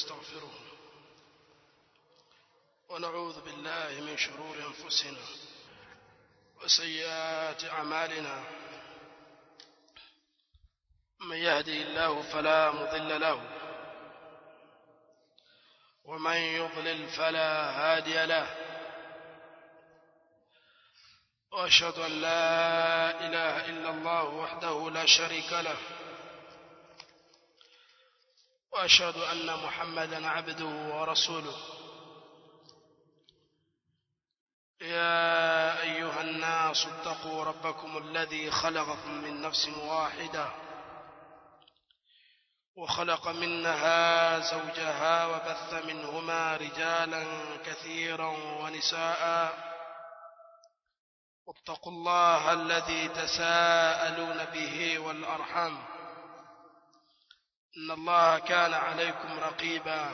ونستغفره ونعوذ بالله من شرور أنفسنا وسيئات أعمالنا من يهدي الله فلا مضل له ومن يضلل فلا هادي له واشهد ان لا اله الا الله وحده لا شريك له واشهد ان محمدا عبده ورسوله يا ايها الناس اتقوا ربكم الذي خلقكم من نفس واحده وخلق منها زوجها وبث منهما رجالا كثيرا ونساء واتقوا الله الذي تساءلون به والارحام ان الله كان عليكم رقيبا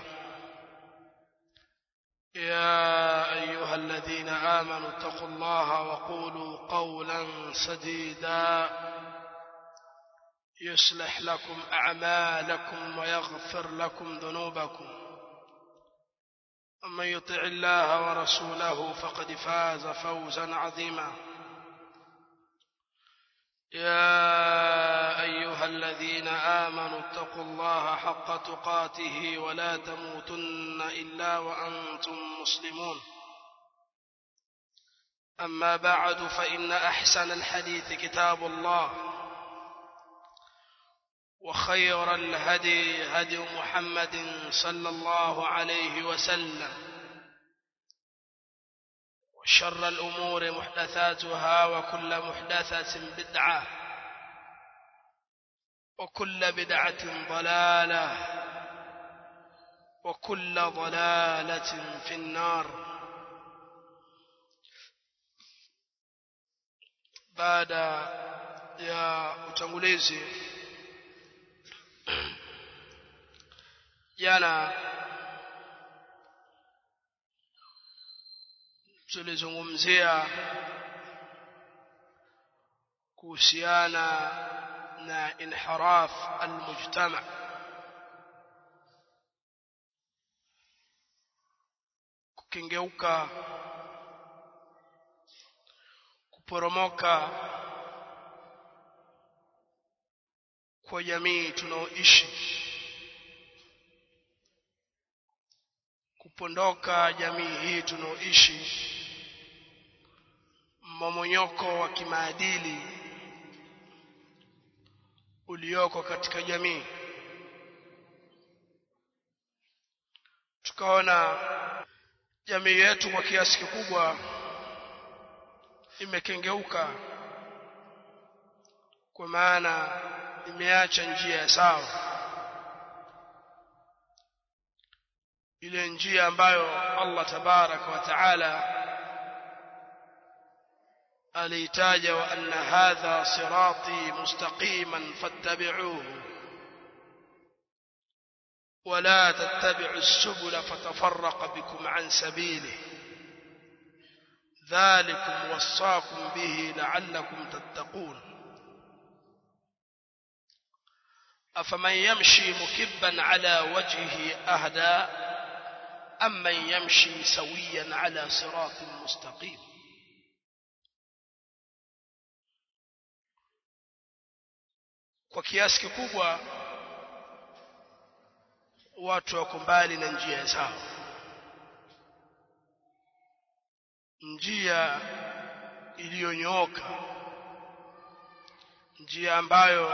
يا ايها الذين امنوا اتقوا الله وقولوا قولا سديدا يصلح لكم اعمالكم ويغفر لكم ذنوبكم ومن يطع الله ورسوله فقد فاز فوزا عظيما يا ايها الذين امنوا اتقوا الله حق تقاته ولا تموتن الا وانتم مسلمون اما بعد فان احسن الحديث كتاب الله وخير الهدي هدي محمد صلى الله عليه وسلم وشر الأمور محدثاتها وكل محدثة بدعة وكل بدعة ضلالة وكل ضلالة في النار بعد يا utangulizi jana tulizungumzia kuhusiana na inhiraf almujtama kukengeuka kuporomoka kwa jamii tunaoishi kupondoka jamii hii tunaoishi mmomonyoko wa kimaadili ulioko katika jamii tukaona jamii yetu kwa kiasi kikubwa imekengeuka kwa maana imeacha njia ya sawa ile njia ambayo Allah tabaraka wa taala aliitaja wa anna hadha sirati mustaqiman fattabi'uhu ولا تتبعوا السبل فتفرق بكم عن سبيله ذلكم وصاكم به لعلكم تتقون أفمن يمشي مكبا على وجهه أهدى أم من يمشي سويا على صراط مستقيم kwa kiasi kikubwa watu wako mbali na njia ya sawa njia iliyonyooka njia ambayo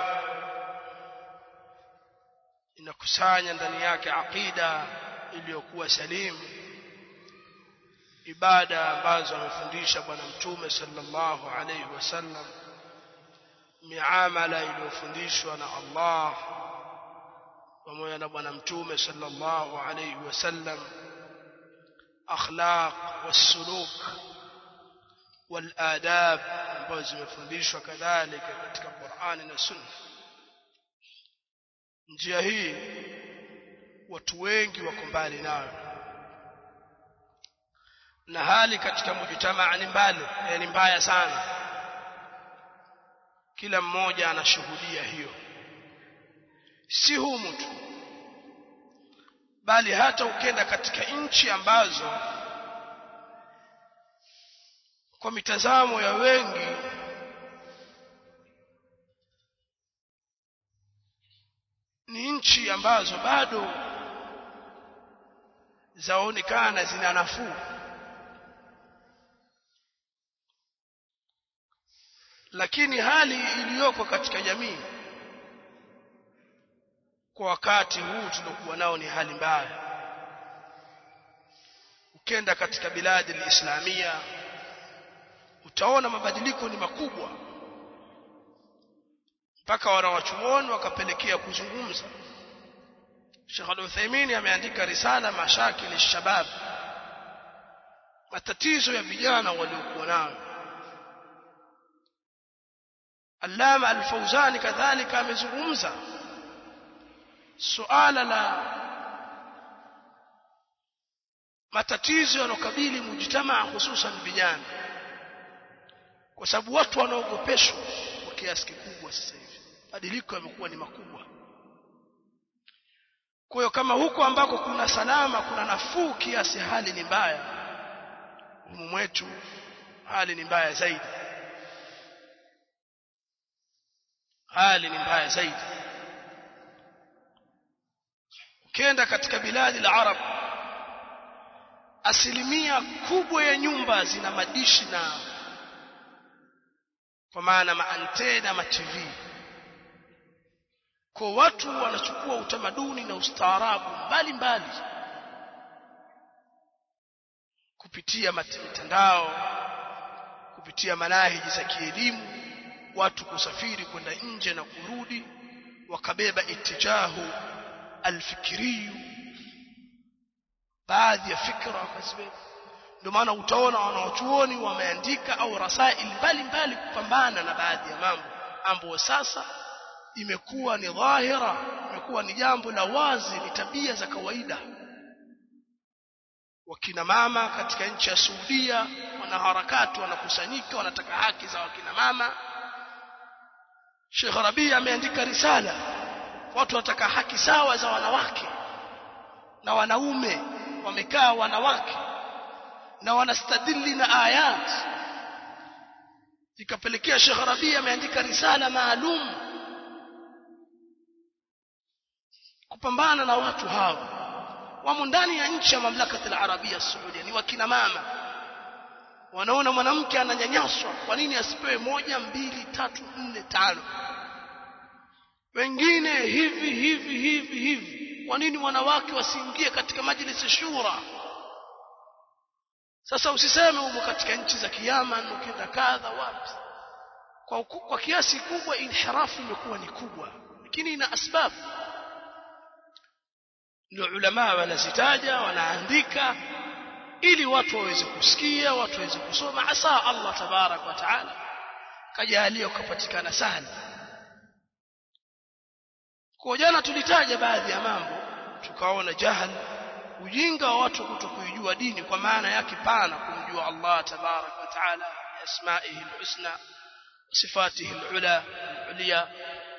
inakusanya ndani yake aqida iliyokuwa salimu ibada ambazo amefundisha bwana mtume sallallahu alayhi wasallam miamala iliyofundishwa na Allah pamoja na bwana mtume sallallahu alayhi wasallam akhlaq wasuluk waladab ambazo zimefundishwa kadhalika katika Qur'ani na Sunna njia hii watu wengi wako mbali nayo na hali katika mujtamaa ni mbali ni mbaya sana kila mmoja anashuhudia hiyo si humu tu bali hata ukenda katika nchi ambazo kwa mitazamo ya wengi ni nchi ambazo bado zaonekana zina nafuu lakini hali iliyoko katika jamii kwa wakati huu tuliokuwa nao ni hali mbaya ukenda katika biladi alislamia utaona mabadiliko ni makubwa mpaka wanawachuoni wakapelekea kuzungumza Sheikh Al-Uthaymeen ameandika risala mashakil al-shabab matatizo ya vijana waliokuwa nayo Allama Al-Fawzani kadhalika amezungumza suala la matatizo yanokabili mujtamaa hususan vijana kwa sababu watu wanaogopeshwa kwa kiasi kikubwa sasa hivi badiliko yamekuwa ni makubwa kwa hiyo kama huko ambako kuna salama kuna nafuu kiasi hali ni mbaya humu mwetu hali ni mbaya zaidi hali ni mbaya zaidi ukienda katika biladi la arab asilimia kubwa ya nyumba zina madishi na kwa maana maantena ma TV kwa watu wanachukua utamaduni na ustaarabu mbalimbali kupitia mitandao kupitia manahiji za kielimu watu kusafiri kwenda nje na kurudi wakabeba itijahu alfikiriyu baadhi ya fikra wakazibeba ndio maana utaona wanaochuoni wameandika au rasail mbalimbali kupambana na baadhi ya mambo ambayo sasa imekuwa ni dhahira imekuwa ni jambo la wazi ni tabia za kawaida wakina mama katika nchi ya Saudia wanaharakati wanakusanyika wanataka haki za wakina mama Sheikh Rabi ameandika risala watu wanataka haki sawa za wanawake na wanaume wamekaa wanawake na wanastadili na ayat ikapelekea Sheikh Rabi ameandika risala maalum kupambana na watu hao wamo ndani ya nchi ya mamlaka ya Arabia Saudia ni wakina mama wanaona mwanamke ananyanyaswa kwa nini asipewe moja mbili tatu nne tano wengine hivi hivi hivi hivi kwa nini wanawake wasiingie katika majlisi shura sasa usiseme umo katika nchi za Kiyaman ukienda kadha wapi kwa, kwa kiasi kubwa inhirafu imekuwa ni kubwa lakini ina asbabu ndio ulama wanazitaja wanaandika ili watu waweze kusikia watu waweze kusoma asa Allah tabarak wa taala kajalia ukapatikana sana kwa jana tulitaja baadhi ya mambo tukaona jahal ujinga wa watu kutokuijua dini kwa maana yake pana kumjua Allah tabarak wa taala asma'ihi alhusna sifatihi alula alulia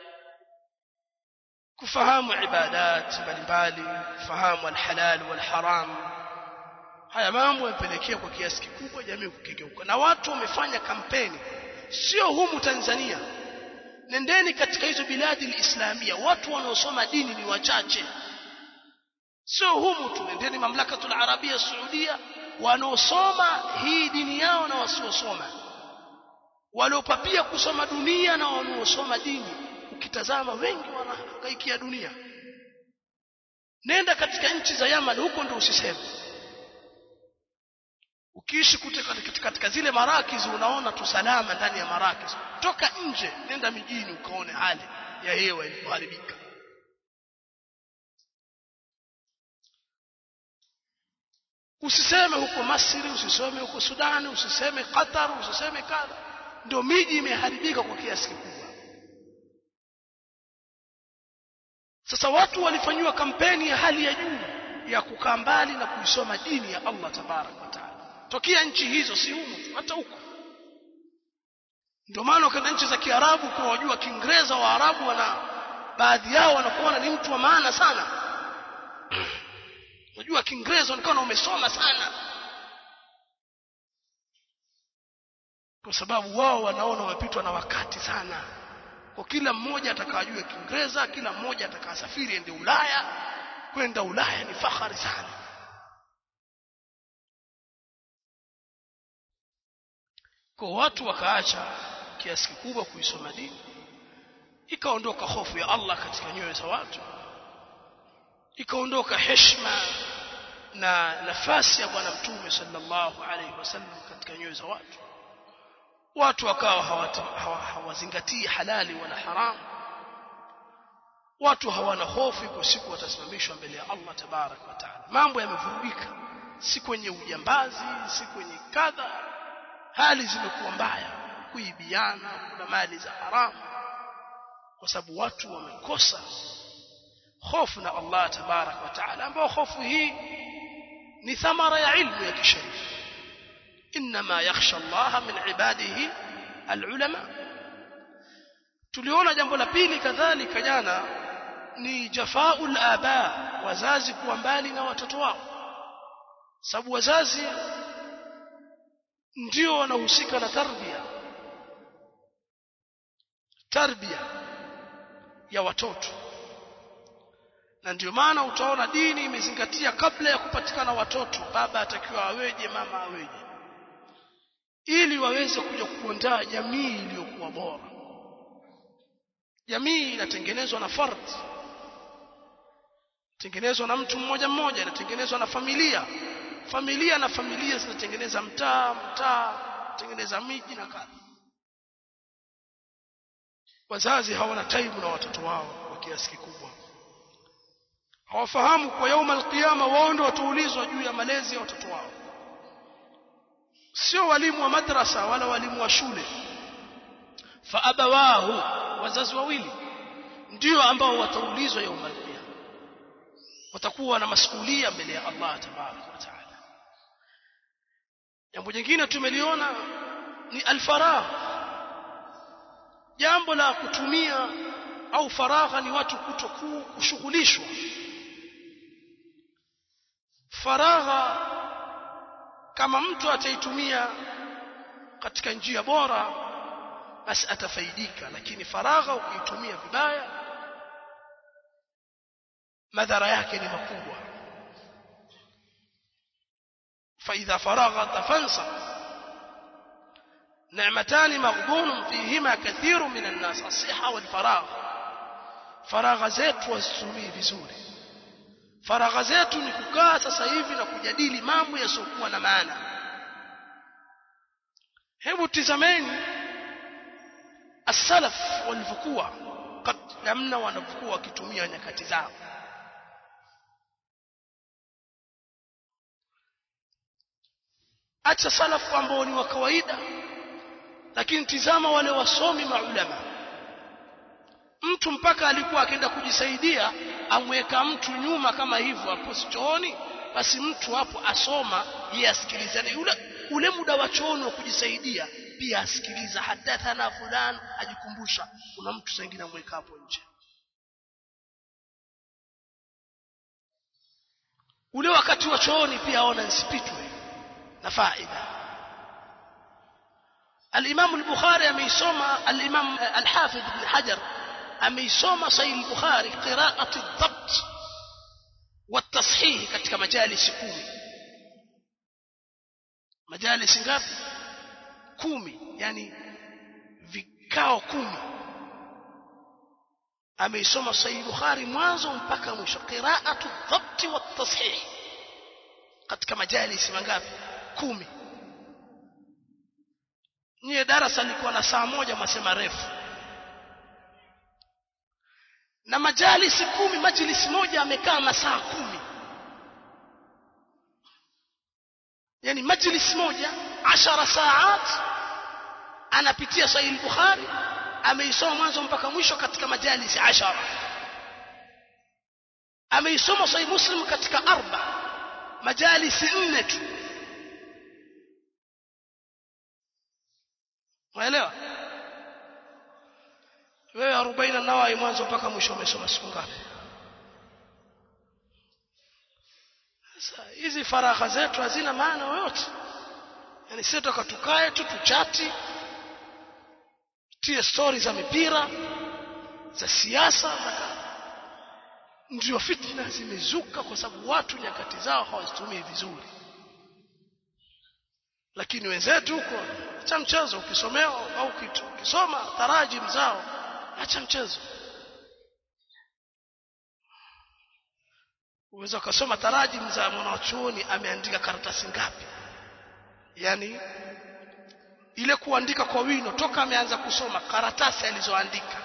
kufahamu ibadat mbalimbali kufahamu alhalal walharam haya mambo yamepelekea kwa kiasi kikubwa jamii kukengeuka na watu wamefanya kampeni sio humu Tanzania nendeni katika hizo biladi alislamia watu wanaosoma dini ni wachache sio humu tu nendeni mamlakatul arabia saudia wanaosoma hii dini yao na wasiosoma waliopapia kusoma dunia na wanaosoma dini ukitazama wengi wanahangaikia dunia nenda katika nchi za Yaman huko ndio usiseme ukiishi katika, katika zile marakizi unaona tu salama ndani ya marakizi toka nje nenda mijini ukaone hali ya hewa ilivyoharibika usiseme huko Masri usiseme huko Sudani usiseme Qatar usiseme kadha ndio miji imeharibika kwa kiasi kikubwa sasa watu walifanywa kampeni ya hali ya juu ya kukaa mbali na kuisoma dini ya Allah tabarak wa taala tokea nchi hizo si humu hata huko ndio maana ukaenda nchi za Kiarabu kwa wajua Kiingereza Waarabu wana baadhi yao wanakuona ni mtu wa maana sana unajua kiingereza unakuwa umesoma sana kwa sababu wao wanaona wamepitwa na wakati sana kwa kila mmoja atakajua kiingereza kila mmoja atakasafiri ende Ulaya kwenda Ulaya ni fahari sana kwa watu wakaacha kiasi kikubwa kuisoma dini ikaondoka hofu ya Allah katika nyoyo za watu ikaondoka heshima na nafasi ya bwana mtume sallallahu alaihi wasallam katika nyoyo za watu watu wakawa hawazingatii halali wala haramu watu hawana hofu iko siku watasimamishwa mbele ya Allah tabarak wa taala mambo yamevurugika si kwenye ujambazi si kwenye kadha hali zimekuwa mbaya kuibiana kuna mali za haramu kwa sababu watu wamekosa hofu na Allah tabarak wa taala ambao hofu hii ni thamara ya ilmu ya kisheria inma yakhsha Allah min ibadihi alulama tuliona jambo la pili kadhalika jana ni jafaul aba wazazi kuwa mbali na watoto wao sababu wazazi ndio wanahusika na tarbia tarbia ya watoto na ndio maana utaona dini imezingatia kabla ya kupatikana watoto baba atakiwa aweje mama aweje ili waweze kuja kuandaa jamii iliyokuwa bora jamii inatengenezwa na fardhi tengenezwa na mtu mmoja mmoja inatengenezwa na familia familia na familia zinatengeneza mtaa mtaa tengeneza miji na kadha wazazi hawana taibu na watoto wao kwa kiasi kikubwa hawafahamu kwa yauma alqiyama wao ndio wataulizwa juu ya malezi ya watoto wao sio walimu wa madrasa wala walimu wa shule fa abawahu wazazi wawili ndio ambao wataulizwa yauma alqiyama watakuwa na masuhulia mbele ya Allah tabarak wa taala jambo jingine tumeliona ni alfaragh jambo la kutumia au faragha ni watu kutoku kushughulishwa faragha kama mtu ataitumia katika njia bora basi atafaidika lakini faragha ukiitumia vibaya madhara yake ni makubwa فإذا فرغت فانصب نعمتان مغبون فيهما كثير من الناس الصحة والفراغ faragha zetu wazitumie vizuri faragha zetu ni kukaa sasa hivi na kujadili mambo yasiokuwa na maana hebu tizameni as-salaf walivyokuwa namna wanavyokuwa wakitumia nyakati zao acha salafu ambao ni wa kawaida lakini tizama wale wasomi maulama mtu mpaka alikuwa akienda kujisaidia amweka mtu nyuma kama hivyo hapo chooni basi mtu hapo asoma yeye asikilizane ule ule muda wa chooni wa kujisaidia pia asikiliza hadathana fulani ajikumbusha kuna mtu sengine amweka hapo nje ule wakati wa chooni pia aona nsipitwe na faida الإمام البخاري أميسوما الإمام الحافظ بن حجر أميسوما صحيح البخاري قراءة الضبط والتصحيح katika majalisi kumi majalisi ngapi kumi yani vikao kumi ameisoma sahih bukhari mwanzo mpaka mwisho qiraatu dhabti wa tashih katika majalisi mangapi kumi nyie darasa lilikuwa na saa moja mwasema refu na majalisi kumi majlisi moja amekaa masaa kumi yani majlisi moja ashara saat anapitia sahih bukhari ameisoma mwanzo mpaka mwisho katika majalisi ashara ameisoma sahih muslim katika arba majalisi nne tu Unaelewa? Wewe 40 nawai mwanzo mpaka mwisho umesoma siku ngapi? sasa hizi faragha zetu hazina maana yoyote yani sisi toka tukae tu tuchati tie stori za mipira za siasa ndio fitna zimezuka kwa sababu watu nyakati zao hawazitumii vizuri lakini wenzetu huko acha mchezo ukisomewa au ukisoma tarajim zao acha mchezo uweza ukasoma tarajim za mwanachuoni ameandika karatasi ngapi yani ile kuandika kwa wino toka ameanza kusoma karatasi alizoandika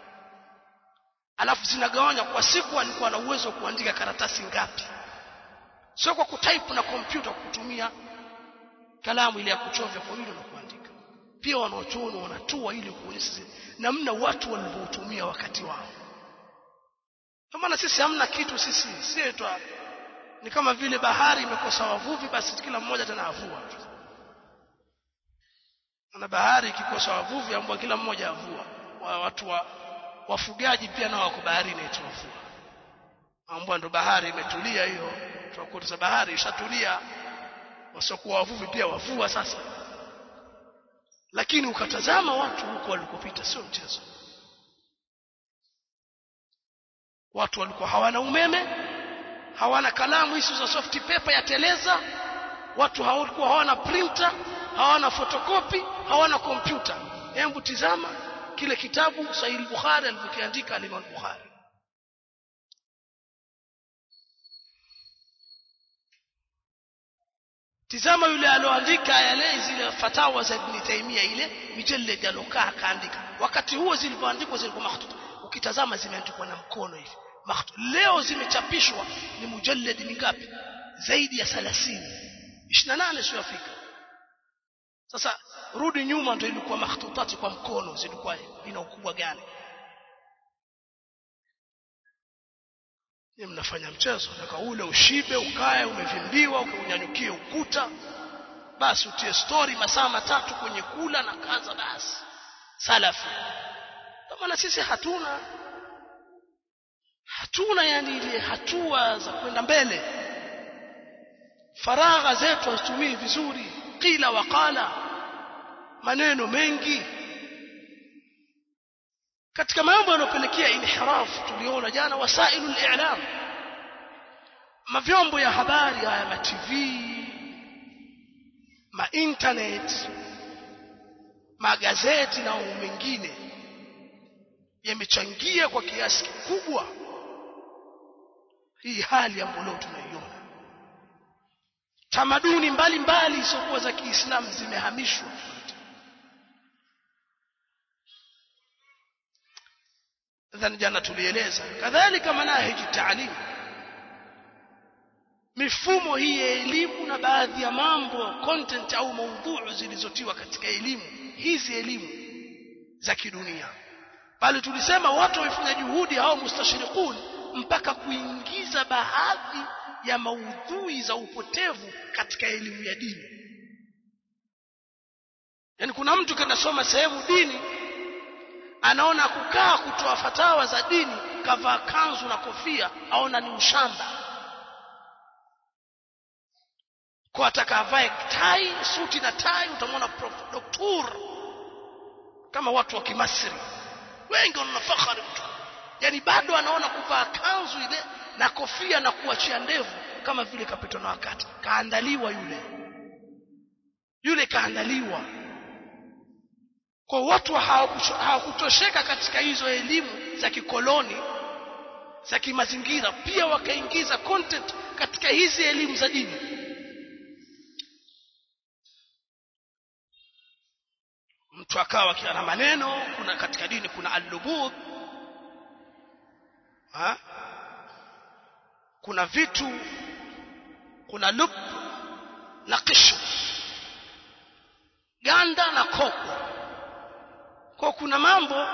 alafu zinagawanywa kwa siku alikuwa na uwezo wa kuandika karatasi ngapi sio kwa kutype na kompyuta kutumia kalamu ile ya kuchovya kwa wino na kuandika pia wanaochuoni wanatua ili kuonyesha namna watu walivyotumia wakati wao kwa maana sisi hamna kitu sisi si twa ni kama vile bahari imekosa wavuvi basi kila mmoja tena avua na bahari ikikosa wavuvi ambao kila mmoja avua wa watu wa wafugaji pia nao wako baharini eti wavua ambao ndo bahari imetulia hiyo tunakuta bahari ishatulia wasiokuwa wavuvi pia wavua sasa lakini ukatazama watu huko walikopita sio mchezo watu walikuwa hawana umeme hawana kalamu hizo za soft paper ya teleza watu hawalikuwa hawana printer hawana fotokopi hawana kompyuta hebu tizama kile kitabu Sahih Bukhari alivyokiandika Imam Bukhari tizama yule aloandika yale zile fatawa za Ibn Taymiyyah ile mijallad alokaa kaandika wakati huo zilivyoandikwa zilikuwa makhtuta ukitazama zimeandikwa na mkono hivi makhtuta leo zimechapishwa ni mujallad mingapi zaidi ya 30 28 sio Afrika sasa rudi nyuma ndio ilikuwa makhtutati kwa mkono zilikuwa ina ukubwa gani ni mnafanya mchezo nataka ule ushibe ukae umevimbiwa ukaunyanyukie ukuta basi utie story masaa matatu kwenye kula na kaza basi salafi kama na sisi hatuna hatuna yani ile hatua za kwenda mbele faragha zetu hazitumii vizuri qila waqala maneno mengi katika mambo yanayopelekea inhiraf tuliona jana wasailu al-i'lam mavyombo ya habari haya ma TV ma internet magazeti na mengine yamechangia kwa kiasi kikubwa hii hali ambayo tunaiona tamaduni mbalimbali isiyokuwa za Kiislamu zimehamishwa nadhani jana tulieleza kadhalika manahiji taalim mifumo hii ya elimu na baadhi ya mambo content au maudhui zilizotiwa katika elimu hizi elimu za kidunia bali tulisema watu wamefanya juhudi hao mustashriqun mpaka kuingiza baadhi ya maudhui za upotevu katika elimu ya dini yani kuna mtu kanasoma sehemu dini anaona kukaa kutoa fatawa za dini kavaa kanzu na kofia aona ni ushamba kwa ataka avae tai suti na tai utamwona doktor kama watu wa kimasri wengi wana fahari mtu yani bado anaona kuvaa kanzu ile na kofia na kuachia ndevu kama vile kapitwa na wakati kaandaliwa yule yule kaandaliwa kwa watu hawakutosheka katika hizo elimu za kikoloni za kimazingira pia wakaingiza content katika hizi elimu za dini mtu akawa na maneno kuna katika dini kuna al-lubub ha kuna vitu kuna lub na kishu ganda na koko kwa kuna mambo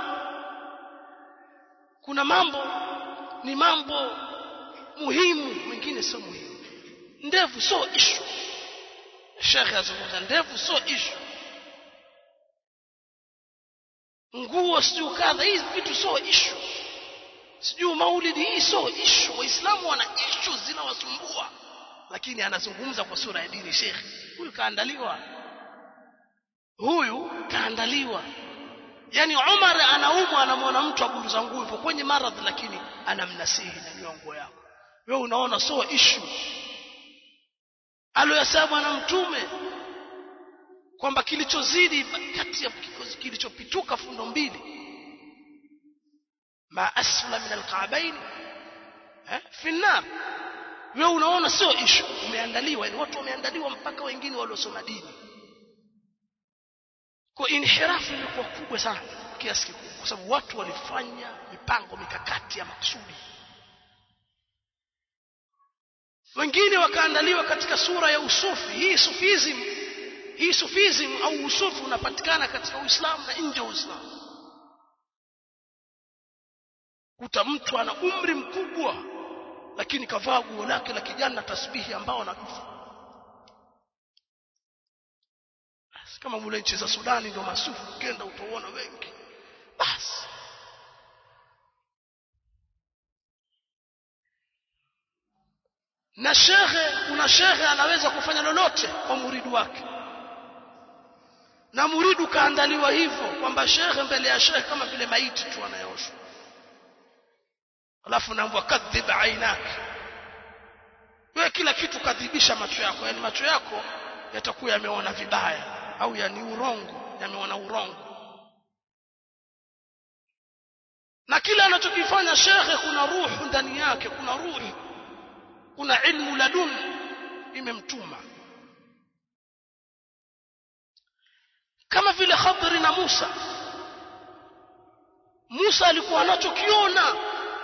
kuna mambo ni mambo muhimu mengine sio muhimu ndevu sio ishu shekhe azungumza ndevu sio ishu nguo sijui kadha hizi vitu sio ishu sijui maulidi hii sio ishu waislamu wana ishu zinawasumbua lakini anazungumza kwa sura ya dini shekhi huyu kaandaliwa huyu kaandaliwa yani Umar anaumwa anamwona mtu aburuza nguvu kwenye maradhi lakini anamnasihi na nyongo yako wewe unaona so issue aliyosema bwana mtume kwamba kilichozidi kati ya kilichopituka fundo mbili ma asfala min alqa'bayn eh fi nar wewe unaona sio issue umeandaliwa yani watu wameandaliwa mpaka wengine waliosoma dini kwa inhirafu ilikuwa kubwa sana kiasi kikubwa kwa sababu watu walifanya mipango mikakati ya maksudi wengine wakaandaliwa katika sura ya usufi hii sufism hii sufism au usufi unapatikana katika Uislamu na nje ya Uislamu kuta mtu ana umri mkubwa lakini kavaa guo lake la kijana na tasbihi ambao anakufa kama mule nchi za Sudani ndio masufu ukienda utaona wengi basi na shekhe kuna shekhe anaweza kufanya lolote kwa muridu wake na muridu kaandaliwa hivyo kwamba shekhe mbele ya shekhe kama vile maiti tu anayoshwa alafu naambwa kadhib ainak wewe kila kitu kadhibisha macho yako yani macho yako yatakuwa yameona vibaya au yani urongo yameona urongo na kila anachokifanya shekhe kuna ruhu ndani yake kuna ruhu kuna ilmu ladun imemtuma kama vile Khadri na Musa Musa alikuwa anachokiona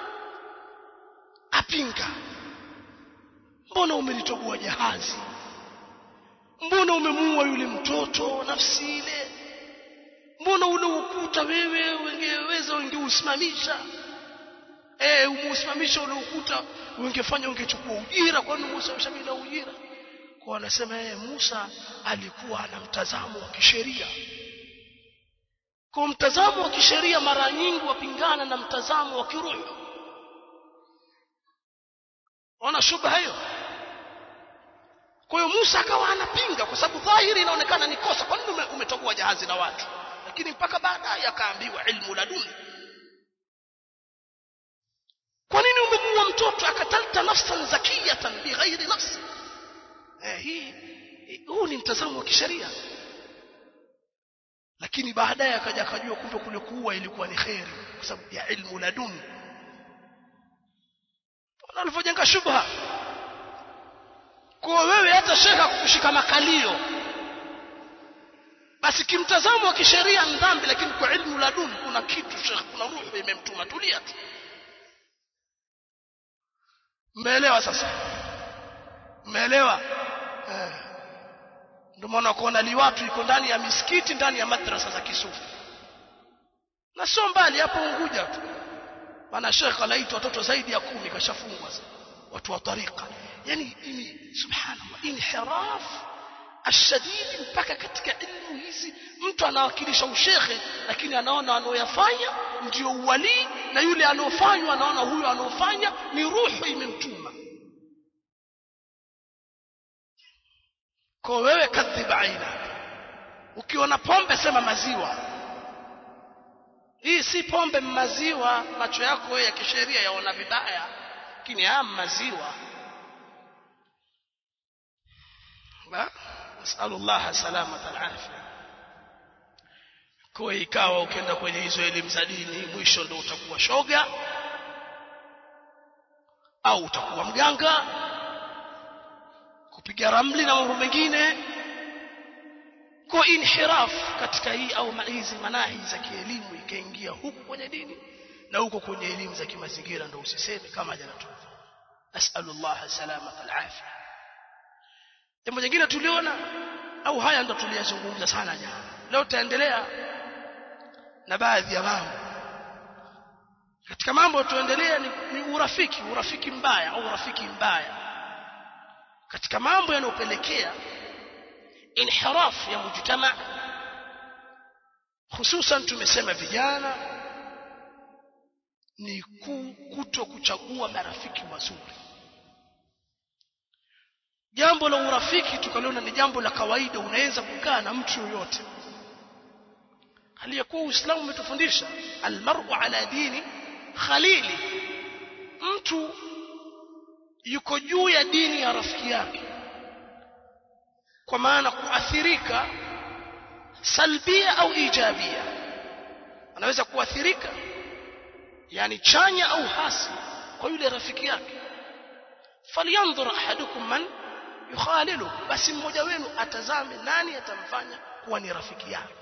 apinga mbona umelitoboa jahazi mbona umemuua yule mtoto nafsi ile mbona ule ukuta wewe ungeweza ungeusimamisha eh umeusimamisha ule ukuta ungefanya ungechukua ujira kwani Musa ushamila ujira kwa anasema yeye Musa alikuwa ana mtazamo wa kisheria kwa mtazamo wa kisheria mara nyingi wapingana na mtazamo wa kiroho ona shubha hiyo kwa hiyo Musa akawa anapinga kwa sababu dhahiri inaonekana ni kosa kwa nini umetoboa jahazi la watu lakini mpaka baadaye akaambiwa ilmu laduni kwa nini umemuua mtoto akatalta nafsan zakiyatan bighairi nafsi eh hii huu ni mtazamo wa kisheria lakini baadaye akaja akajua kumbe kule kuua ilikuwa ni khairi kwa sababu ya ilmu laduni alivyojenga shubha kwa wewe hata shekha kukushika makalio basi kimtazamo wa kisheria dhambi lakini kwa ilmu laduni kuna kitu shekha kuna ruhu imemtuma tulia tu mmeelewa sasa mmeelewa eh. ndio maana kuona liwatu iko ndani ya misikiti ndani ya madrasa za kisufi na sio mbali hapo Unguja tu maana shekha anaitwa watoto zaidi ya kumi kashafungwa watu wa tariqa yani ini subhanallah inhiraf ashadidi mpaka katika elimu hizi mtu anawakilisha ushekhe lakini anaona anaoyafanya ndio uwalii na yule anaofanywa anaona huyo anaofanya ni ruhu imemtuma kwa wewe kadhiba aina ukiona pombe sema maziwa hii si pombe maziwa macho yako wewe ya kisheria yaona vibaya lakini haya maziwa ba nasallallahu salamata alafia kwa ikawa ukienda kwenye hizo elimu za dini mwisho ndio utakuwa shoga au utakuwa mganga kupiga ramli na mambo mengine kwa inhiraf katika hii au hizi manahi za kielimu ikaingia huku kwenye dini na huko kwenye elimu za kimazingira ndio usiseme kama jana tu nasallallahu salamata alafia jambo jingine tuliona au haya ndo tuliyazungumza sana jana leo tutaendelea na baadhi ya mambo katika mambo tuendelea ni, ni urafiki urafiki mbaya au urafiki mbaya katika mambo yanayopelekea inhiraf ya mujtama hususan tumesema vijana ni kuto kuchagua marafiki wazuri jambo la urafiki tukaliona ni jambo la kawaida unaweza kukaa na mtu yoyote aliyekuwa uislamu umetufundisha almar'u ala dini khalili mtu yuko juu ya dini ya rafiki yake kwa maana kuathirika salbia au ijabia anaweza kuathirika yani chanya au hasi kwa yule rafiki yake falyanzur ahadukum man yukhalilu basi mmoja wenu atazame nani atamfanya kuwa ni rafiki yake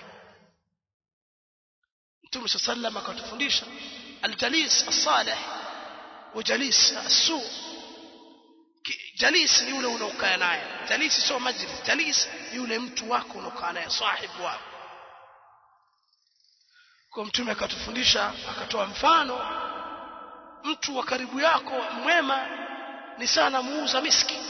Mtume sallam akatufundisha aljalis as-salih wa jalis as-su jalis ni yule unaokaa naye jalis sio majlis jalis ni yule mtu wako unaokaa naye sahibu wako kwa mtume akatufundisha akatoa mfano mtu wa karibu yako mwema ni sana muuza miski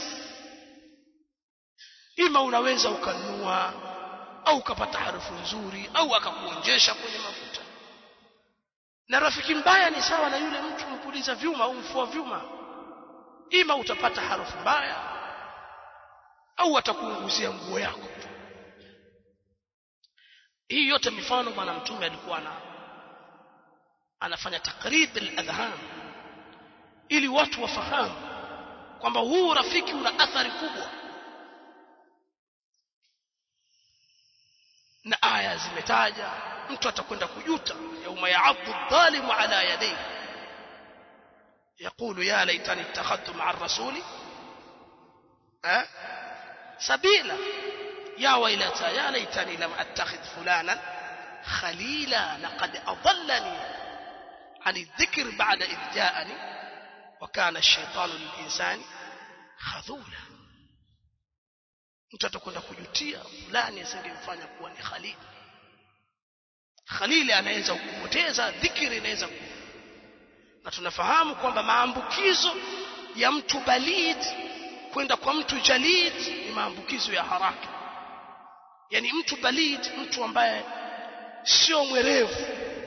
ima unaweza ukanunua au ukapata harufu nzuri au akakuonjesha kwenye mafuta na rafiki mbaya ni sawa na yule mtu mpuliza vyuma au mfua vyuma ima utapata harufu mbaya au atakuunguzia nguo yako hii yote mifano bwana mtume alikuwa na anafanya takrib al-adhan ili watu wafahamu kwamba huu rafiki una athari kubwa na aya zimetaja mtu atakwenda kujuta yauma ya'addu adh-dhalimu ala yadayhi يقول يا ليتني اتخذت مع الرسول أه؟ سبيلا يا ويلتى يا ليتني لم اتخذ فلانا خليلا لقد اضلني عن الذكر بعد اذ جاءني وكان الشيطان للانسان خذولا mtu atakwenda kujutia fulani asingemfanya kuwa ni khalili khalili anaweza kupoteza dhikri inaweza na tunafahamu kwamba maambukizo ya mtu balid kwenda kwa mtu jalid ni maambukizo ya haraka yani mtu balid mtu ambaye sio mwerevu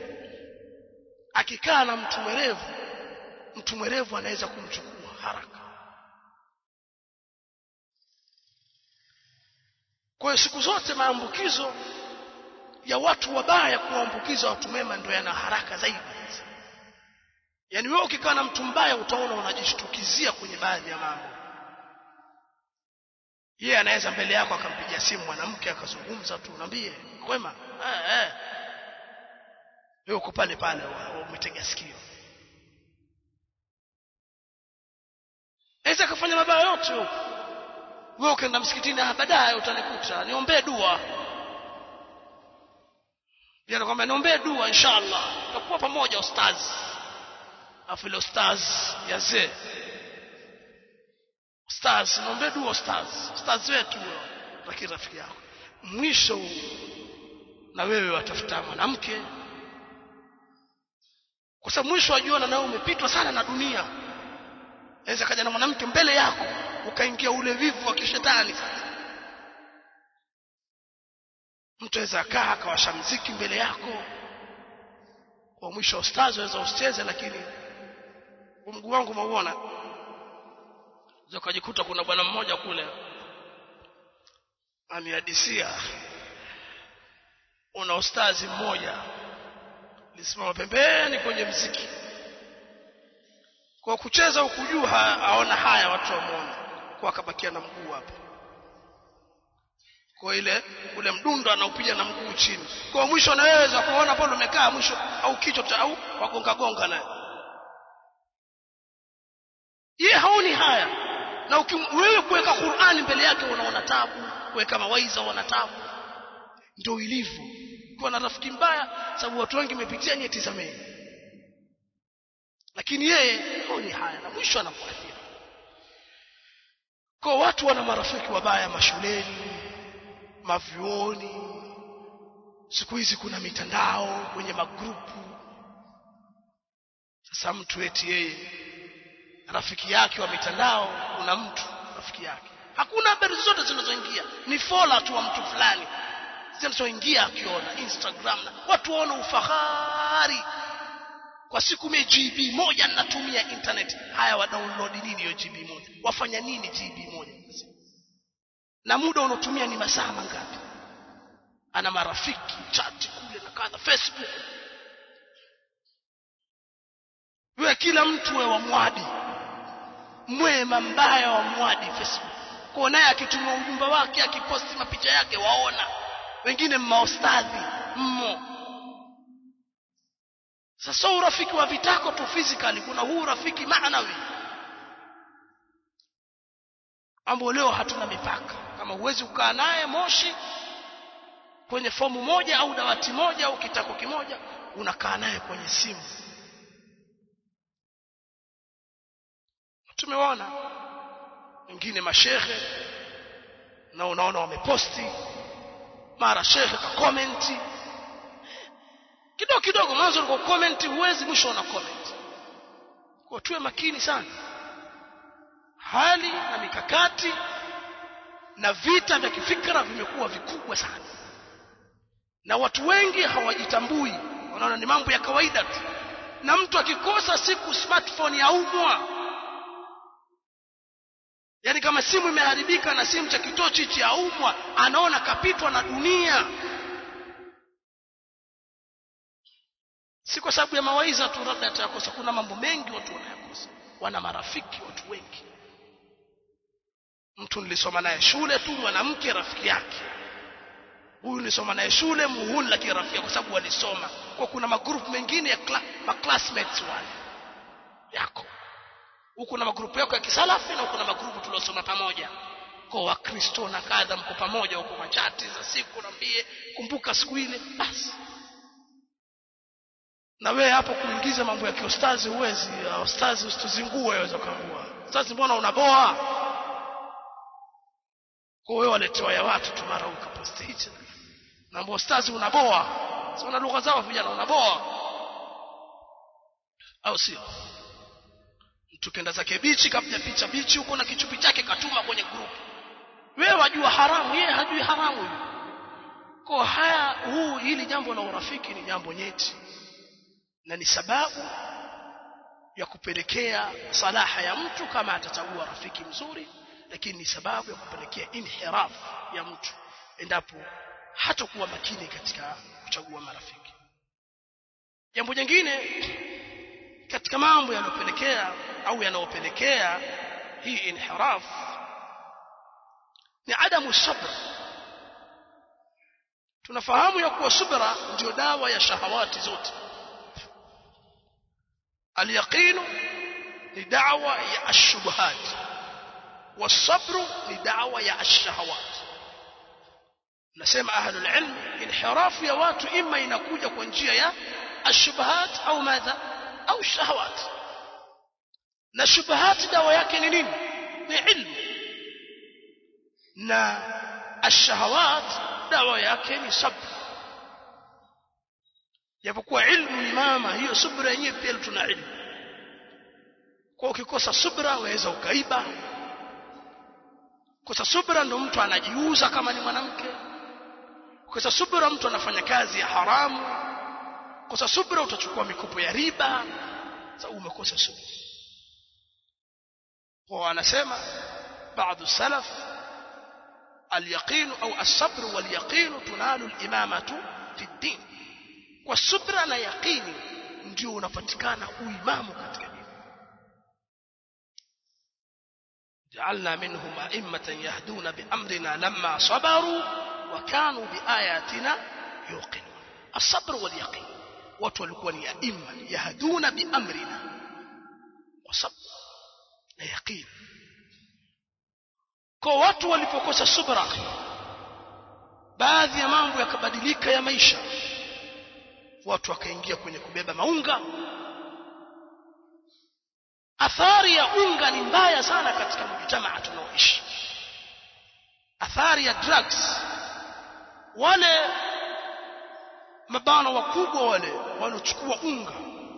akikaa na mtu mwerevu mtu mwerevu anaweza kumchukua haraka kwa hiyo siku zote maambukizo ya watu wabaya kuambukiza watu mema ndio yana haraka zaidi yaani wewe ukikaa na mtu mbaya utaona unajishtukizia kwenye baadhi ya mambo yeye anaweza mbele yako akampigia simu mwanamke akazungumza tu naambie kwema eh eh wewe uko pale pale umetega sikio Aweza kufanya mabaya yote huko wewe ukaenda msikitini ah baadaye utanikuta niombee dua Yeye anakuambia niombee dua inshallah tutakuwa pamoja ustazi afu ile ustaz yazee ustaz naombe dua ustaz ustaz wetu lakini rafiki yako mwisho na wewe watafuta mwanamke kwa sababu mwisho wajiona na wewe umepitwa sana na dunia aweza kaja na mwanamke mbele yako ukaingia ule vivu wa kishetani mtu aweza akaa akawasha mziki mbele yako kwa mwisho ustazi waweza usicheze lakini mguu wangu mauona ukajikuta kuna bwana mmoja kule amihadisia una ustazi mmoja lisimama pembeni kwenye mziki kwa kucheza huku juu aona haya watu wamuona kwa akabakia na mguu hapo kwa ile ule mdundo anaupiga na mguu chini kwa mwisho na wewe za kuona pale umekaa mwisho au kichwa au wagonga gonga naye yeye haoni haya na wewe kuweka Qur'ani mbele yake unaona tabu kuweka mawaiza unaona tabu ndio ilivyo kuwa na rafiki mbaya sababu watu wengi wamepitia nyeti zameni lakini yeye haoni haya na mwisho anakuathiri kwa watu wana marafiki wabaya mashuleni mavyuoni siku hizi kuna mitandao kwenye magrupu sasa mtu eti yeye rafiki yake wa mitandao kuna mtu rafiki yake hakuna habari zote zinazoingia ni fola tu wa mtu fulani zinazoingia akiona instagram na watu waona ufahari kwa siku mie gb moja ninatumia internet haya wa download nini hiyo gb moja wafanya nini gb moja na muda unaotumia ni masaa mangapi ana marafiki chati kule na kadha facebook wewe kila mtu wewe wamwadi mwema mbaya wa mwadi facebook kwa naye akituma ujumbe wake akiposti mapicha yake waona wengine mmaostadhi mmo sasa urafiki wa vitako tu physically kuna huu urafiki maanawi ambao leo hatuna mipaka kama huwezi kukaa naye moshi kwenye fomu moja au dawati moja au kitako kimoja unakaa naye kwenye simu tumeona wengine mashehe na unaona wameposti mara shehe ka comment kidogo kidogo mwanzo ulikuwa comment huwezi mwisho una comment kwa tuwe makini sana hali na mikakati na vita vya kifikra vimekuwa vikubwa sana na watu wengi hawajitambui wanaona ni mambo ya kawaida tu na mtu akikosa siku smartphone yaumwa yaani kama simu imeharibika na simu cha kitochi cha yaumwa anaona kapitwa na dunia si kwa sababu ya mawaidha tu labda atayakosa kuna mambo mengi watu wanayakosa wana marafiki watu wengi mtu nilisoma naye shule tu mwanamke rafiki yake huyu nilisoma naye shule muhuni lakini rafiki kwa sababu walisoma kwa kuna magrupu mengine ya kla, ma classmates wale yako huku na magrupu yako ya kisalafi na huku na magrupu tuliosoma pamoja kwa wakristo na kadha mko pamoja huko machati za siku nambie kumbuka siku ile basi na wewe hapo kuingiza mambo ya kiostazi huwezi ustazi usituzingue waweza kuambua ustazi mbona unaboa kwa wewe waletewa ya watu tu mara ukaposti hicho na ambao ustazi unaboa sio na lugha zao vijana unaboa au sio mtu kenda zake bichi kapiga picha bichi huko na kichupi chake katuma kwenye group wewe wajua haramu yeye hajui haramu huyo kwa haya huu hili jambo la urafiki ni jambo nyeti na ni sababu ya kupelekea salaha ya mtu kama atachagua rafiki mzuri lakini ni sababu ya kupelekea inhiraf ya mtu endapo hatakuwa makini katika kuchagua marafiki jambo jingine katika mambo yanayopelekea au yanayopelekea hii inhiraf ni adamu sabr tunafahamu ya kuwa subra ndio dawa ya shahawati zote اليقين لدعوة يا الشبهات والصبر لدعوة يا الشهوات نسمع أهل العلم انحراف يا watu إما inakuja kwa njia ya الشبهات أو ماذا أو الشهوات na shubahat dawa yake ni nini ni ilmu na ashahawat dawa yake ni sabr japokuwa ilmu ni mama hiyo subra yenyewe pia tuna ilmu kwa ukikosa subra waweza ukaiba kosa subra ndo mtu anajiuza kama ni mwanamke kosa subra mtu anafanya kazi ya haramu kosa subra utachukua mikopo ya riba sababu umekosa subra kwa anasema baadhi salaf اليقين أو الصبر واليقين تنال الإمامة في الدين kwa subra na yaqini ndio unapatikana uimamu katika dini جعلنا منهم أئمة يهدون بأمرنا لما صبروا وكانوا بآياتنا يوقنون الصبر واليقين watu walikuwa ni aima yahduna biamrina kwa sabr na yaqin kwa watu walipokosa subra baadhi ya mambo yakabadilika ya maisha watu wakaingia kwenye kubeba maunga athari ya unga ni mbaya sana katika mjitamaa tunaoishi athari ya drugs wale mabana wakubwa wale wanaochukua unga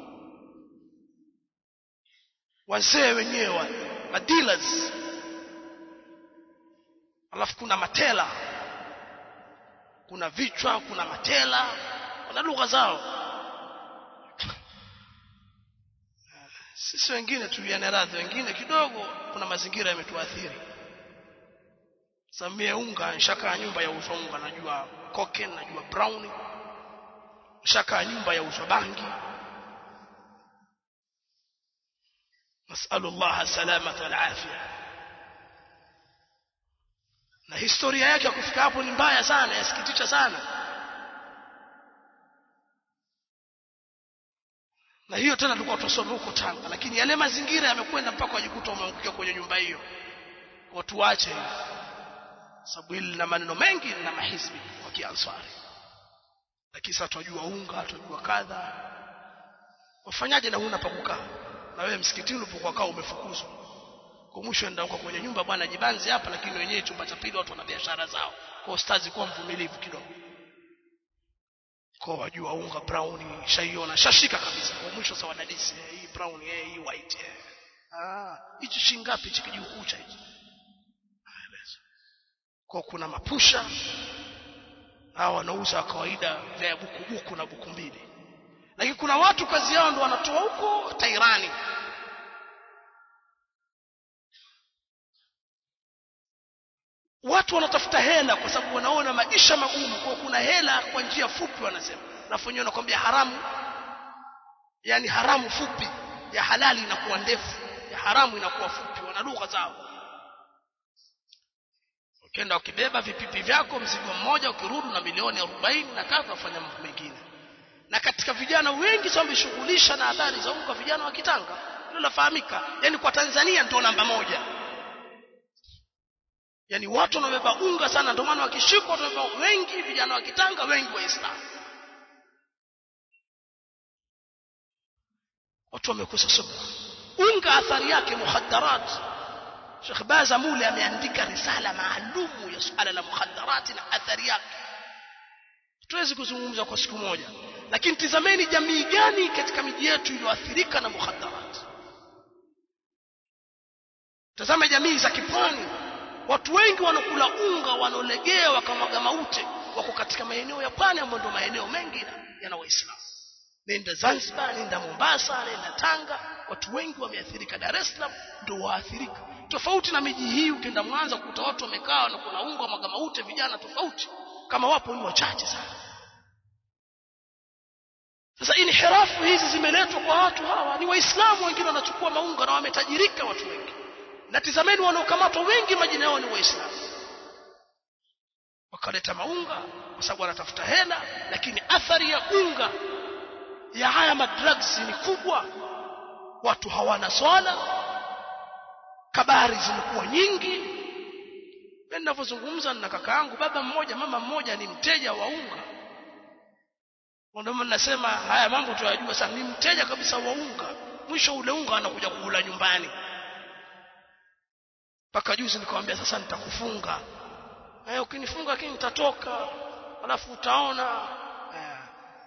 wazee wenyewe wale madealers alafu kuna matela kuna vichwa kuna matela wana lugha zao sisi wengine tuliane radhi wengine kidogo kuna mazingira yametuathiri samie unga nshaka nyumba ya uzwa unga najua koken najua brown nshaka nyumba ya uzwa bangi nasalu Allah salamata wal afia na historia yake ya kufika hapo ni mbaya sana yasikitisha sana na hiyo tena tulikuwa tusome huko Tanga lakini yale mazingira yamekwenda mpaka wajikuta wameangukia kwenye nyumba hiyo watu wache hiyo sababu hili lina maneno mengi na mahizbi wa kiansari lakini sasa tunajua unga tunajua kadha wafanyaje na huna pa kukaa na wewe msikitini ulipokuwa kaa umefukuzwa kwa mwisho enda huko kwenye nyumba bwana jibanzi hapa lakini wenyewe chumba cha pili watu wana biashara zao kwa ustazi kuwa mvumilivu kidogo kwa wajua unga brown shaiona shashika kabisa kwa mwisho sawa dadisi eh, hii brown eh, hii white eh. ah hichi shingapi hichi kijukucha hichi Aeleza. kwa kuna mapusha hao wanauza kawaida vya buku buku na buku mbili lakini kuna watu kazi yao ndo wanatoa huko Tairani watu wanatafuta hela kwa sababu wanaona maisha magumu kwa kuna hela kwa njia fupi wanasema alafu wenyewe wanakwambia haramu yani haramu fupi ya halali inakuwa ndefu ya haramu inakuwa fupi wana lugha zao ukienda ukibeba vipipi vyako mzigo mmoja ukirudi na milioni 40 na kadha ufanya mambo mengine na katika vijana wengi sasa wameshughulisha na adhari za unga vijana wa Kitanga hilo lafahamika yani kwa Tanzania ndio namba moja yani watu wanabeba unga sana ndio maana wakishikwa wanabeba wengi vijana wa Kitanga wengi waislamu watu wamekosa subra unga athari yake muhaddarat Sheikh Baza Mule ameandika risala maalumu ya suala la muhaddarat na athari yake tuwezi kuzungumza kwa siku moja lakini tizameni jamii gani katika miji yetu iliyoathirika na muhaddarat tazama jamii za kipwani watu wengi wanakula unga wanaolegea wakamwaga maute wako katika maeneo ya pwani ambayo ndio maeneo mengi yana waislamu nenda Zanzibar nenda Mombasa nenda Tanga watu wengi wameathirika Dar es Salaam ndio waathirika tofauti na miji hii ukienda Mwanza kukuta watu wamekaa na kuna unga mwaga maute vijana tofauti kama wapo ni wachache sana sasa inhirafu hizi zimeletwa kwa watu hawa ni waislamu wengine wanachukua maunga na wametajirika watu wengi na tizameni wanaokamatwa wengi majina yao ni waislamu wakaleta maunga kwa sababu wanatafuta hela lakini athari ya unga ya haya madrugs ni kubwa watu hawana swala kabari zimekuwa nyingi mimi ninavyozungumza na kaka yangu baba mmoja mama mmoja ni mteja wa unga ndio maana nasema haya mambo tunayajua sana ni mteja kabisa wa unga mwisho ule unga anakuja kula nyumbani mpaka juzi nikamwambia sasa nitakufunga eh ukinifunga lakini nitatoka alafu utaona eh.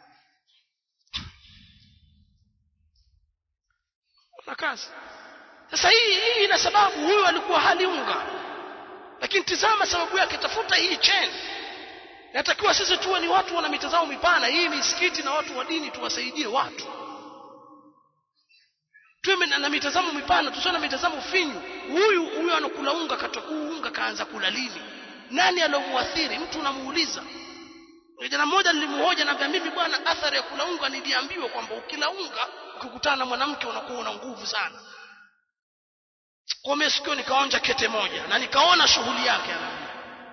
na kazi sasa hii hii ina sababu huyu alikuwa hali unga lakini tizama sababu yake tafuta hii chain natakiwa sisi tuwe ni watu wana mitazamo mipana hii misikiti na watu wa dini tuwasaidie watu tuwe na mitazamo mipana tusiwe na mitazamo finyu huyu huyu anakula unga katoka unga kaanza kula lini nani alomuathiri mtu unamuuliza kijana mmoja nilimhoja na mimi bwana athari ya kula unga niliambiwa kwamba ukila unga ukikutana na mwanamke unakuwa una nguvu sana kwa mimi sikio nikaonja kete moja na nikaona shughuli yake anaambia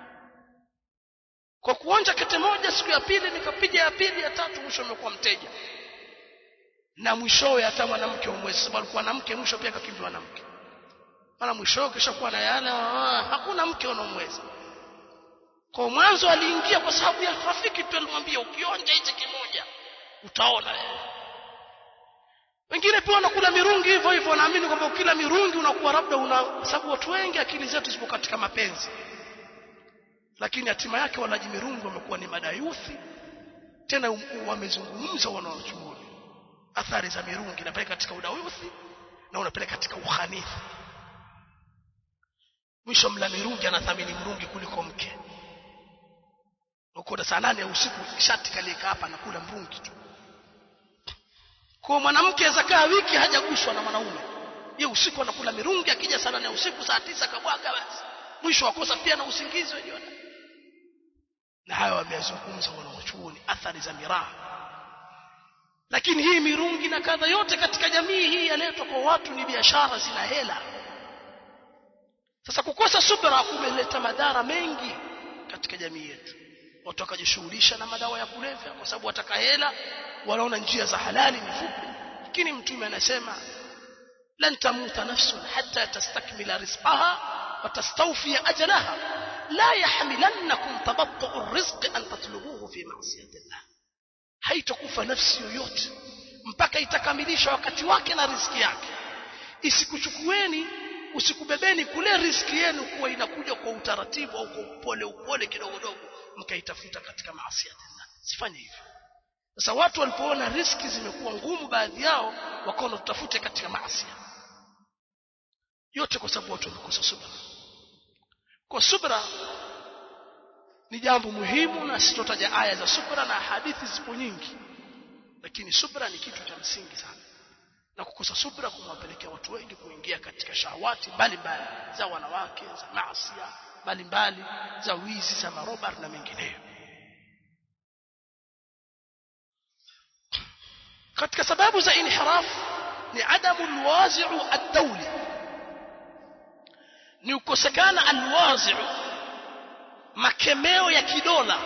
kwa kuonja kete moja siku ya pili nikapiga ya pili ya tatu mwisho amekuwa mteja na mwishowe hata mwanamke umwezi sababu alikuwa na mke mwisho pia akakimbiwa na mke mara mwishowe kisha kuwa na yale hakuna mke unaomweza kwa mwanzo aliingia kwa sababu ya rafiki tu alimwambia ukionja hichi kimoja utaona wewe wengine pia wanakula mirungi hivyo hivyo wanaamini kwamba ukila mirungi unakuwa labda una sababu watu wengi akili zetu zipo katika mapenzi lakini hatima yake walaji mirungi wamekuwa ni madayuthi tena wamezungumza wanaochuoni athari za mirungi inapeleka katika udayuthi na unapeleka katika uhanithi mwisho mla mirungi anathamini mrungi kuliko mke uko saa nane ya usiku shati kalieka hapa anakula mrungi tu kwa mwanamke zakaa wiki hajaguswa na mwanaume ye usiku anakula mirungi akija saa nane ya usiku saa tisa kabwaga basi mwisho wakosa pia na usingizi wenyewe na hayo wameyazungumza wanawachuoni athari za miraha lakini hii mirungi na kadha yote katika jamii hii yaletwa kwa watu ni biashara zina hela sasa kukosa subra kumeleta madhara mengi katika jamii yetu watu wakajishughulisha na madawa ya kulevya kwa sababu wataka hela wanaona njia za halali ni fupi lakini mtume anasema lan tamuta nafsun hatta tastakmila rizqaha wa tastawfiya ajalaha la yahmilannakum tabattu arrizq an tatlubuhu fi ma'siyati Allah haitakufa nafsi yoyote mpaka itakamilisha wakati wake na riziki yake isikuchukueni usikubebeni kule riziki yenu kuwa inakuja kwa utaratibu au kwa upole upole kidogo dogo mkaitafuta katika maasi ya Allah sifanye hivyo sasa watu walipoona riziki zimekuwa ngumu baadhi yao wakaona tutafute katika maasi yote kwa sababu watu wamekosa subra kwa subra ni jambo muhimu na sitotaja aya za subra na hadithi zipo nyingi lakini subra ni kitu cha msingi sana na kukosa subra kumwapelekea watu wengi kuingia katika shahawati mbalimbali za wanawake za maasi mbalimbali za wizi za marobar na mengineyo katika sababu za inhiraf ni adamu alwazi'u ad-dawli ni ukosekana alwazi'u makemeo ya kidola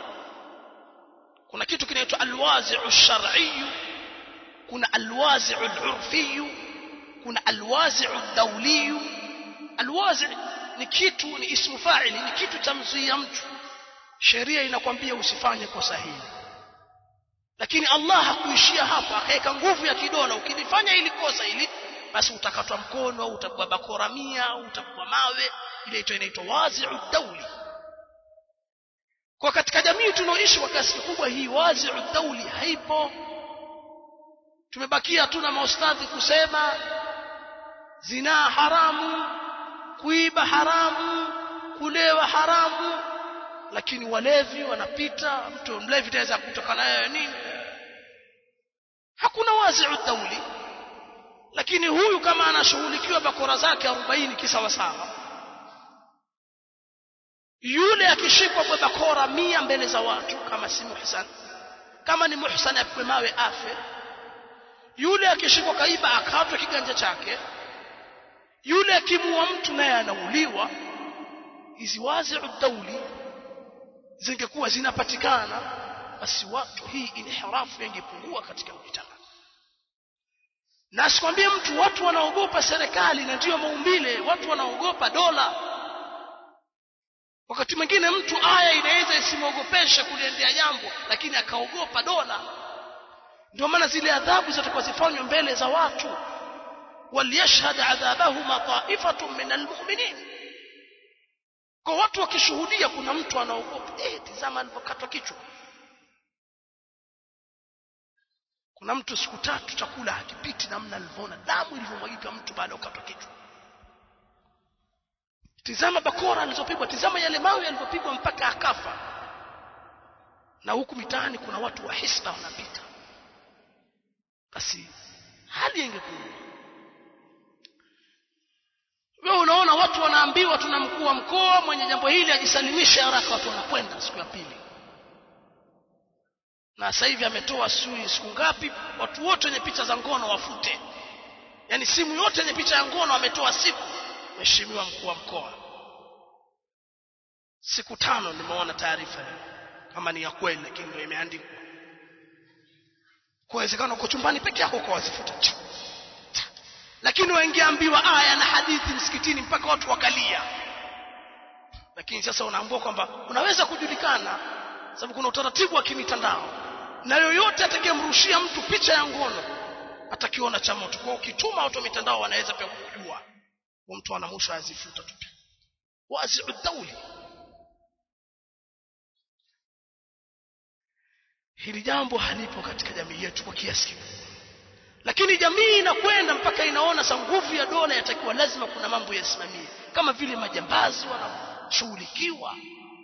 kuna kitu kinaitwa alwazi'u shar'i kuna alwazi'u al-urfi kuna alwazi'u ad-dawli alwazi' ni kitu ni ismu fa'ili ni kitu cha mzuia mtu sheria inakwambia usifanye kosa hili lakini Allah hakuishia hapa akaweka nguvu ya kidola ukilifanya ili kosa hili basi utakatwa mkono au utakuwa bakora mia au utakuwa mawe ile inaitwa wazi'u dawli kwa katika jamii tunaoishi kwa kiasi kikubwa hii wazi'u dawli haipo tumebakia tu na maustadhi kusema zinaa haramu kuiba haramu kulewa haramu lakini walevi wanapita mtu mlevi taweza kutoka naye nini hakuna wazi'u dawli lakini huyu kama anashughulikiwa bakora zake 40 kisawasawa yule akishikwa kwa bakora mia mbele za watu kama si muhsan kama ni muhsan apigwe mawe afe yule akishikwa kaiba akatwe kiganja chake yule akimua mtu naye anauliwa hizi wazi'u dawli zingekuwa zinapatikana basi watu hii inhirafu ingepungua katika mjitama na asikwambie mtu watu wanaogopa serikali na ndiyo maumbile watu wanaogopa dola wakati mwingine mtu aya inaweza isimwogopeshe kuliendea jambo lakini akaogopa dola ndio maana zile adhabu zitakuwa zifanywe mbele za watu waliyashhad adhabahuma ta'ifatun min almu'minin kwa watu wakishuhudia kuna mtu anaogopa eh tazama alivyokatwa kichwa kuna mtu siku tatu chakula hakipiti namna alivyoona damu ilivyomwagika mtu baada ya kukatwa kichwa tizama bakora alizopigwa tizama yale mawe yalivyopigwa mpaka akafa na huku mitaani kuna watu wa hisba wanapita basi hali ingekuwa wewe unaona watu wanaambiwa tuna mkuu wa mkoa mwenye jambo hili ajisalimishe haraka watu wanakwenda siku ya pili na sasa hivi ametoa sui siku ngapi watu wote wenye picha za ngono wafute yani simu yote yenye picha ya ngono ametoa siku mheshimiwa mkuu wa mkoa siku tano nimeona taarifa kama ni ya kweli lakini ndio imeandikwa kuwezekana uko chumbani peke yako kwa wazifuta lakini wengeambiwa aya na hadithi msikitini mpaka watu wakalia lakini sasa unaambiwa kwamba unaweza kujulikana sababu kuna utaratibu wa kimitandao na yoyote atakayemrushia mtu picha ya ngono atakiona cha moto kwa ukituma watu wa mitandao wanaweza pia kujua wa mtu ana mwisho azifuta tu wazi'u dawli hili jambo halipo katika jamii yetu kwa kiasi kikubwa lakini jamii inakwenda mpaka inaona sa nguvu ya dola yatakiwa lazima kuna mambo yasimamie kama vile majambazi wanashughulikiwa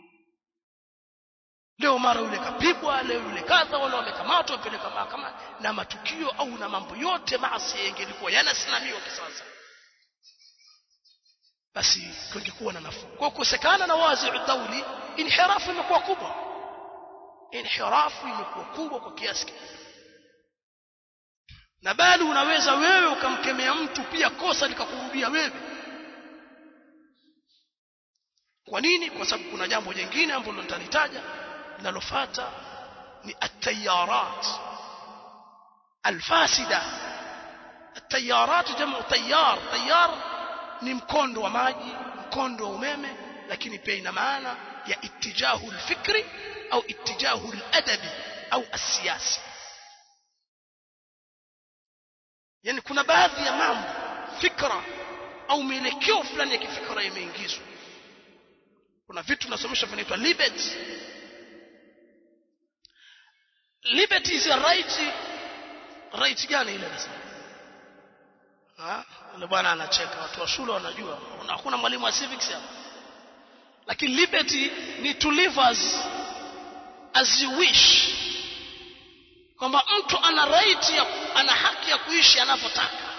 leo mara yule kapigwa leo yule kadha wale wamekamatwa wapeleka mahakama na matukio au na mambo yote maasi yangelikuwa yanasimamiwa kisasa basi kungekuwa na nafuu kwa kukosekana na wazi dauli inhirafu imekuwa kubwa inhirafu imekuwa kubwa kwa kiasi kikubwa na bali unaweza wewe ukamkemea mtu pia kosa likakurudia wewe kwa nini kwa sababu kuna jambo jingine ambalo nitalitaja linalofuata ni at-tayarat al-fasida at-tayarat jamu tayar tayar ni mkondo wa maji mkondo wa umeme lakini pia ina maana ya ittijahu al-fikri au ittijahu al-adabi au as-siyasi yani kuna baadhi ya mambo fikra au mielekeo fulani ya kifikra imeingizwa kuna vitu tunasomesha vinaitwa liberty liberty is a right right gani ile nasema ah yule bwana anacheka watu wa shule wanajua hakuna mwalimu wa civics hapa lakini liberty ni to live as as you wish kwamba mtu ana right ya ana haki ya kuishi anavyotaka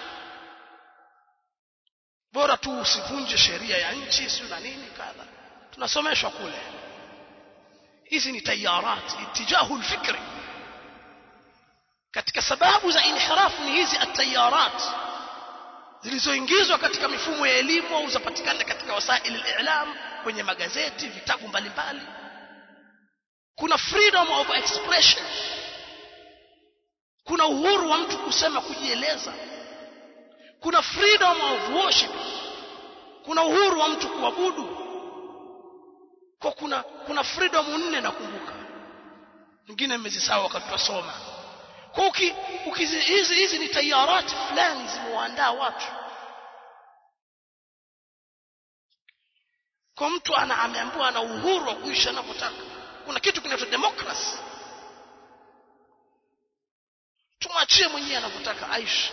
bora tu usivunje sheria ya nchi sio na nini kadha tunasomeshwa kule hizi ni tayarat itijahu alfikri katika sababu za inhirafu ni hizi atayarat zilizoingizwa katika mifumo ya elimu au zapatikana katika wasaili al-i'lam kwenye magazeti vitabu mbalimbali kuna freedom of expression kuna uhuru wa mtu kusema kujieleza kuna freedom of worship kuna uhuru wa mtu kuabudu kwa kuna kuna freedom nne nakumbuka nyingine mmezisahau wakati tunasoma kwa uki, uki hizi hizi ni tayarati fulani zimewaandaa watu kwa mtu ana ameambiwa ana uhuru wa kuishi anavyotaka kuna kitu kinaitwa democracy tumwachie mwenyewe anavyotaka aishi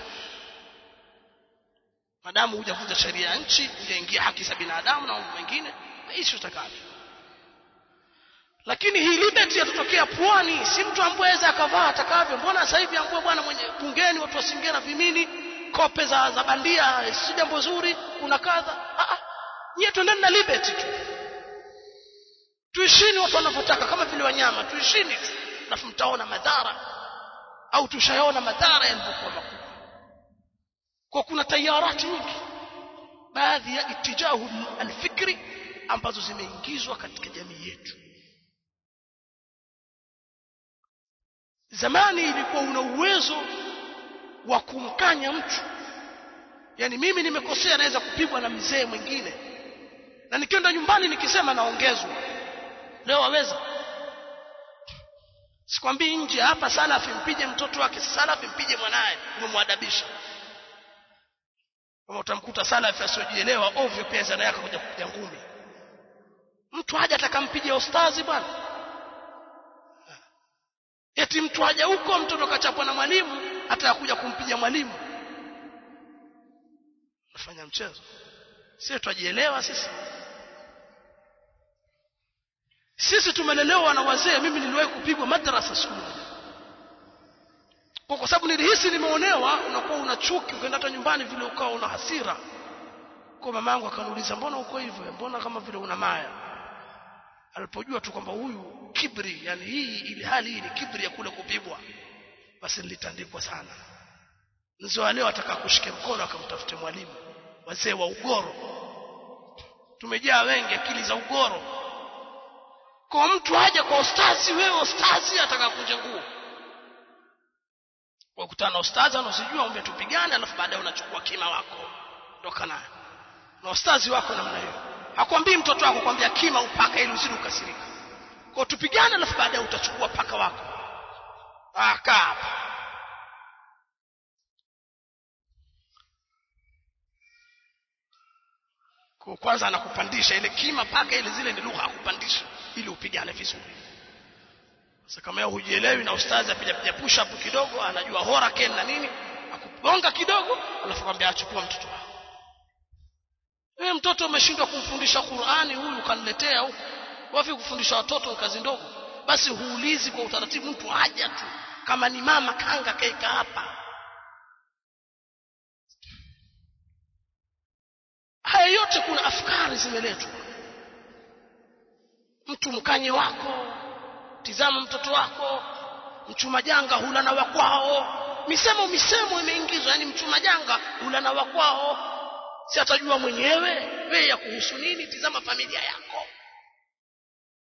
madamu hujavunja sheria ya nchi hujaingia haki za binadamu na mambo mengine aishi utakavyo lakini hii liberty yatotokea pwani si mtu ambaye aweza akavaa atakavyo mbona sasa hivi ambao bwana mwenye bungeni watu wasingia na vimini kope za, za bandia si jambo zuri kuna kadha ah nyie twendeni na liberty tu tuishini watu wanavyotaka kama vile wanyama tuishini tu alafu mtaona madhara au tushayaona madhara yalivyokuwa makubwa kwa kuna tayarati nyingi baadhi ya itijahu alfikri ambazo zimeingizwa katika jamii yetu zamani ilikuwa una uwezo wa kumkanya mtu yani mimi nimekosea naweza kupigwa na mzee mwingine na nikienda nyumbani nikisema naongezwa leo waweza sikwambii nje hapa salafi mpige mtoto wake salafi mpige mwanaye umemwadabisha kama utamkuta salafi asiojielewa ovyo pia zana yake kuja kupiga ngumi mtu haja atakampige ustazi bwana eti mtu haja huko mtoto kachapwa na mwalimu atakuja kumpiga mwalimu nafanya mchezo sisi twajielewa sisi sisi tumelelewa na wazee mimi niliwahi kupigwa madrasa siku moja kwa kwa sababu nilihisi nimeonewa unakuwa una chuki ukaenda hata nyumbani vile ukawa una hasira kwa mama yangu akaniuliza mbona uko hivyo mbona kama vile una maya alipojua tu kwamba huyu kibri yani hii ili hali hii ni kibri ya kule kupigwa basi nilitandikwa sana mzee wa leo ataka kushike mkono akamtafute mwalimu wazee wa ugoro tumejaa wengi akili za ugoro kwa mtu haja kwa ustazi wewe ustazi ataka kunja nguo wakutana na ustazi anasijua umbe tupigane alafu baadaye unachukua kima wako ndoka naye na ustazi wako namna hiyo hakwambii mtoto wako kwambia kima upaka ili usije ukasirika kwa tupigane alafu baadaye utachukua paka wako ah kaa hapa kwa kwanza anakupandisha ile kima paka ile zile ni lugha akupandisha ili upigane vizuri sasa kama yeye hujielewi na ustazi apiga piga push up kidogo anajua hurricane na nini akugonga kidogo alafu kwambia achukua mtoto wako wewe mtoto umeshindwa kumfundisha Qur'ani huyu kaniletea huku wapi kufundisha watoto ni kazi ndogo basi huulizi kwa utaratibu mtu haja tu kama ni mama kanga kaika hapa haya yote kuna afkari zimeletwa mtu mkanye wako tizama mtoto wako mchuma janga hula na wakwao misemo misemo imeingizwa yani mchuma janga hula na wakwao si atajua mwenyewe wewe ya kuhusu nini tizama familia yako